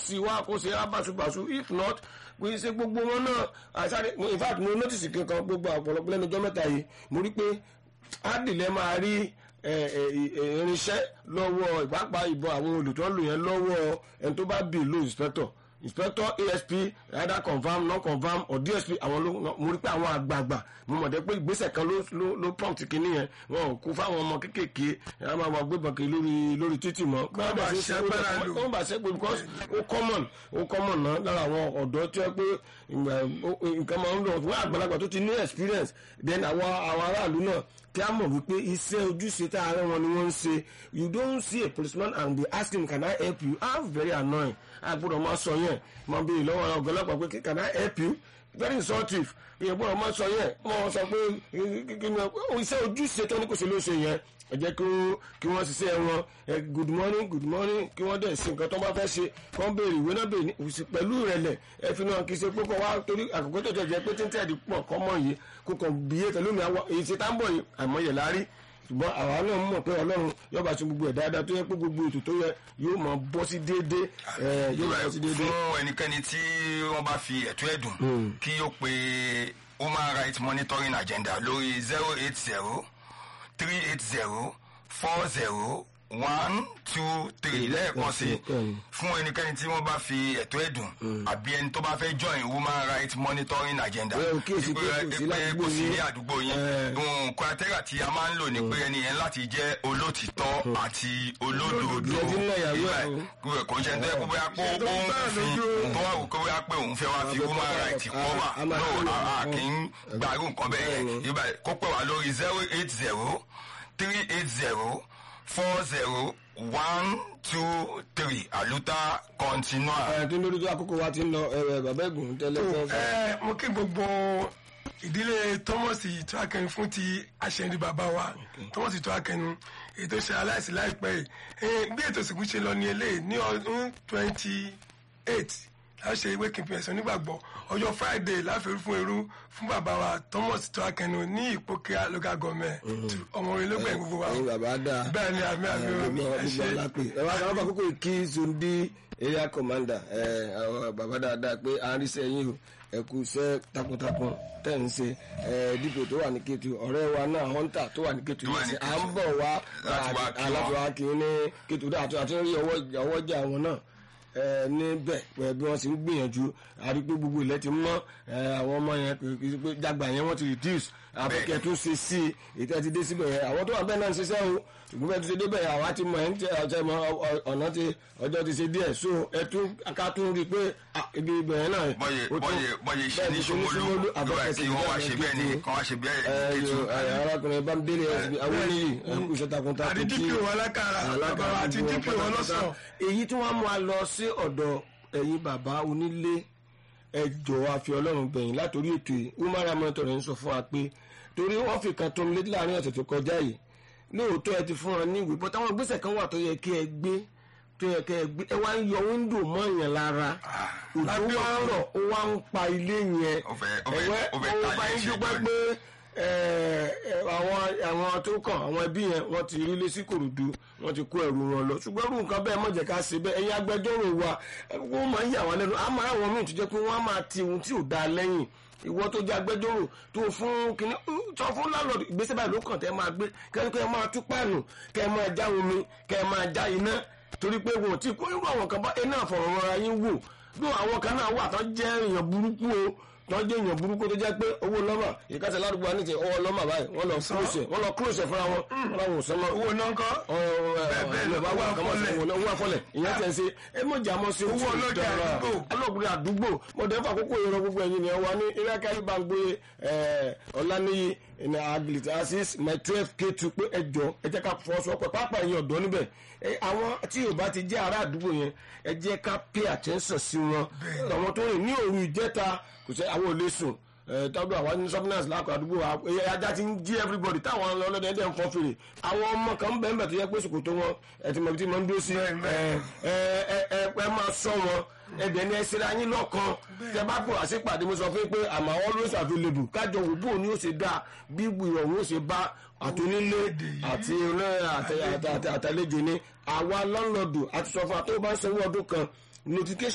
sí wá kó ṣe abasubasu if not kò ṣe gbogbo wọn náà àṣàrẹ in fact mo notice kankan gbogbo ọ̀pọ̀lọpọ̀ lẹ́nu ọjọ́ mẹ́ta yìí mo rí pé ádìlẹ́ máa rí ẹ, ẹ, ẹ, irinṣẹ́ lọ́wọ́ ìpápá ìbọn àwọn olùtọ́lù yẹn lọ́wọ́ ẹni tó bá bì ló inspector inspector asp either confam non confam or dsp àwọn ló mo rí pé àwọn àgbààgbà mo mọ̀ dé pé ìgbésẹ̀ kan ló ló ló prompt kínní yẹn wọn ò kú fáwọn ọmọ kéékèèké ẹ máa wà gbébọn kiri lórí lórí títì mọ́. Kọ́ bá ṣe agbára lò. ó bá ṣe pé because ó common ó common náà lára àwọn ọ̀dọ́ tí wọ́n pé ìgbà, ó- ó- nǹkan máa ń lọ wọ́n àgbàlagbà tó ti ní experience then àwọn àwọn aráàlú náà kí a mọ̀ wípé iṣẹ́ ojúṣe tá a rẹ́ wọn ni wọ́n ń ṣe you don't see a policeman and they ask him can I help you ah very annoying a gbọ́dọ̀ máa sọ yẹn máa béèrè lọ́wọ́ ọ̀gá ọlọ́pàá pé can I help you very insultive ìyẹn gbọ́dọ̀ máa sọ yẹn wọ́n sọ pé kí ni iṣẹ́ ojúṣe tó ní kò ṣe ló ṣe yẹn ẹ jẹ́ kí wọ́n- kí wọ́n ṣiṣẹ́ wọn ẹ good morning good morning kí wọ́n dẹ̀ ṣe nǹkan tó bá fẹ́ ṣe kọ́ ń béèrè ìwé náà béèrè ní- òsì- pẹ̀lú ìrẹ̀lẹ̀ ẹ fi náà kì í ṣe pé kọ́ wá torí àkókò tó jẹ́ pé tí ń tẹ̀lé pọ̀ kọ́ mọ̀ yìí kó kàn bíyé pẹ̀lú mi àwọ̀ èyí ṣe tá ń bọ̀ yìí àìmọye láárí ṣùgbọ́n àwa náà mọ̀ pé ọlọ́run yóò bá ṣe gbogbo ẹ̀ dáadáa tó yẹ pé gbogbo ètò tó yẹ yóò máa bọ́ sí déédéé ẹ, yóò máa bọ́ sí déédéé. fún ẹnikẹ́ni tí wọ́n bá fi ẹ̀tọ́ ẹ̀dùn kí ó pe human rights monitoring agenda lórí zero eight zero three eight zero four zero one two three lẹ́ẹ̀kan sí fún ẹnikẹ́ni tí wọ́n bá fi ẹ̀tọ́ ẹ̀dùn àbí ẹni tó bá fẹ́ join human rights monitoring agenda Ẹ ò kíyèsí pé kò sí pé ládùúgbò kò sí ní yín. àdúgbò yín Ẹ. ohun criteria tí a máa ń lò ní pé ẹni yẹn láti jẹ́ olótìtọ́ àti olódodo Ìyẹn ti ń lọ ìyàwó ẹ̀ o. Ìgbà kò ń ṣe ń tẹ́ kó bóyá pé ó Ṣé tó ń bá fi lójú? tó wà wò kó bóyá pé òun fẹ́ wá fi Àbẹ̀ human tó bá- rights kọ́ a- wà a máa no tó lò. a kì í gbàrú nǹkan bẹ́ẹ̀ yẹn Bẹ́ẹ̀ ni. Ìgbà kó pè wá lórí zero eight zero three eight zero four zero one two three àlùtà continua. ẹ tó lórí tó àkókò wa ti ń lọ ẹ ẹ, bàbá ẹgùn tẹ́lẹ̀ fẹ́ fẹ́. ẹ mo kí gbogbo ìdílé thomas tó akẹni fún ti aṣẹ́ni bàbá wa thomas tó akẹni ètò ṣe aláìsí láìpẹ́ yìí Eh, bí ètò ìsìnkú ṣe lọ ní eléyìí ní ọdún twenty eight láti ṣe ìwé kìnìún ẹ̀sán nígbàgbọ́ ọjọ́ friday láfẹ́rú fún eru fún bàbá wa thomas tó akẹni ní ìpókè local government ọmọ orin ló gbẹ̀yìn gbogbo wa ẹyin bàbá dáa bẹ́ẹ̀ ni àmì àmì gbogbo ẹ gbogbo ṣe alápè ẹ wá káwọn àkókò kí zondi area commander ẹ àwọn bàbá dáadáa pé à ń rí sẹ́yìn o ẹ kú iṣẹ́ takuntakun tẹ̀ ń ṣe ẹ dípò tó wà ní Kétu ọ̀rẹ́ wa náà hunter tó wà ní Kétu Tó wà ní yìí à Kétu. ń bọ̀ wá Láti wá kí wọn. láti wá kí ní Kétu dáa àti àti rí ọwọ́ ọwọ́jà wọn náà ẹ níbẹ̀ pẹ̀ bí wọ́n sì ń gbìyànjú àrí pé gbogbo ilẹ̀ ti mọ́ ẹ àwọn ọmọ yẹn kì í ṣe pé jágbà yẹn wọ́n ti reduce àbẹ̀kẹ́ tó ṣe sí i ètò ẹ ti dé síbẹ̀ yẹn àwọn tó wà bẹ́ẹ̀ náà ń ṣiṣẹ́ o ṣùgbọ́n bẹ́ẹ̀ tó ṣe débẹ̀ yẹn àwa ti mọ̀ ẹ́ ń tẹ ọjọ́ ìmọ̀ ọ̀nà ti ọjọ́ ti ṣe díẹ̀ so ẹ tún ká tún rí i pé ah, ibi ibẹ̀ yẹn náà bọ́yẹ ó tún- bọ́yẹ bọ́yẹ ṣe bẹ́ẹ̀ ní ti ṣe ní Ṣómólú Ṣómólú, ìgbà àbẹ̀kẹ́ kí sì wọ́n wá bẹ́ẹ̀ ṣe ní bẹ́ẹ̀ ni Kétu. kí wọ́n wá ṣe bẹ́ẹ̀ ẹ ní Kétu. yo, ẹ, arákùnrin Bámidélé ẹsibí àwọn oníyì ẹ kú iṣẹ́ takuntakun àti kí- dpo alákàrà bàbá wa àti dpo ọlọ́sàn èyí tí wọ́n mú wa lọ sí ọ̀dọ̀ ẹ̀yin bàbá onílé ẹ jọ̀wọ́ àfi ọlọ́run bẹ̀yìn látòrí ètò yìí umar amọ̀tò rẹ̀ ń sọ fún wa pé torí wọ́n fi kan tó ń létí láàrin ọ̀sẹ̀ tó kọjá yìí lóòótọ́ ẹ ti fún wọn ní ìwé bọ́tà àwọn ìgbésẹ̀ kan wà tó yẹ kí ẹ gbé tó yẹ kí ẹ gbé ẹ wá ń yọ wíńdò mọ́ èèyàn lára òjò lábẹ́ wá ń rọ̀ ó wá ń pa ilé yẹn Ó fẹ́- ó fẹ́- ẹ̀wẹ́ ó fẹ́ ó ta bá ilé ń iṣẹ́ dúpẹ́ jọ ni. pé ẹ, ẹ, àwọn àwọn tó kàn àwọn ẹbí yẹn wọ́n ti rí lé sí kòròdú wọ́n ti kó ẹrù wọn lọ ṣùgbọ́n irú nǹkan bẹ́ẹ̀ mọ̀jẹ̀ ká ṣe bẹ́ẹ̀ ẹ̀yin agbẹjọ́rò wa ẹ, wọ́n máa ń yà wọ́n lẹ́nu àmọ́ àwọn míì tó jẹ́ pé wọ́n á máa ti ohun tí ò dáa lẹ́yìn ìwọ tó jẹ́ agbẹjọ́rò tó fún kínní sọ fún lálọ́ọ̀dù ìgbésẹ̀ báyìí ló kàn tẹ́ máa gbé kẹ́ni kẹ́ ẹ máa tú páànù kẹ́ ẹ máa já omi kẹ́ ẹ máa já iná torí pé wọn ò tí kó irú àwọn kan bá iná àfọ̀rọ̀rọ̀ra yín wò bí àwọn kan náà wà tó jẹ́ èèyàn burúkú o tó jẹ́ èèyàn burúkú tó jẹ́ pé owó lọ́mà ìkásẹ̀ ládùúgbò àníjẹ ọwọ́ lọ́mà báyìí wọ́n lọ close ẹ̀ wọ́n lọ close ẹ̀ fúnra wọn wọ́n làwọn ò sọ́mọ́ owó náà ń kọ́ bẹ́ẹ̀ lọ, owó afọ́lẹ̀. owó afọlẹ̀ ìyẹn tẹ̀ ń ṣe ẹ mọ̀ jà mọ́ sí Owó ọlọ́jà àdúgbò. ọlọ́gbìn àdúgbò mọ̀tẹ́ fà kókó ìrọ̀ gbogbo ẹ̀yìn ni ẹ wà ní iléeṣẹ́ bá ń gbé ọ̀lànìyí ní agilite asis my twelve k two pé ẹ jọ ẹ jẹ́ ká fọwọ́sowọ́pọ̀ pápá ẹ̀yìn ọ̀dọ́ níbẹ̀ ẹ, àwọn tí yóò bá ti jẹ́ ará àdúgbò yẹn ẹ jẹ́ ká pay attention sí wọn àwọn tó rìn ní òru ìjẹta kò sẹ́ àwọn ò lè sùn tọ́jú àwọn ní sọ́fínàsì lákọ̀ àdúgbò wa ẹ, ajá ti ń jí everybody táwọn ọlọ́dẹ ẹ̀dẹ̀ ń fọ́ fèrè àwọn ọmọ kan ń bẹ̀ẹ́ bẹ̀ tó yẹ pé sòkòtò wọn ẹ ti mọ̀ bí tí mo ń dúró sí ẹ ẹ ẹ ẹ ẹ máa sọ wọn ẹbẹ̀ ni ẹ ṣera yín lọ́kàn tẹ bá pọ̀ àṣepàdé mo sọ fún yín pé àmọ́ always available kájọ wò bóun ni ó ṣe dáa bí ìrọ̀rùn ó ṣe bá àtúnílé àti àtàlejò ni àwa lọ́nlọ́dù àti sọ fún wa tó bá ń sanwó ọdún kan notification.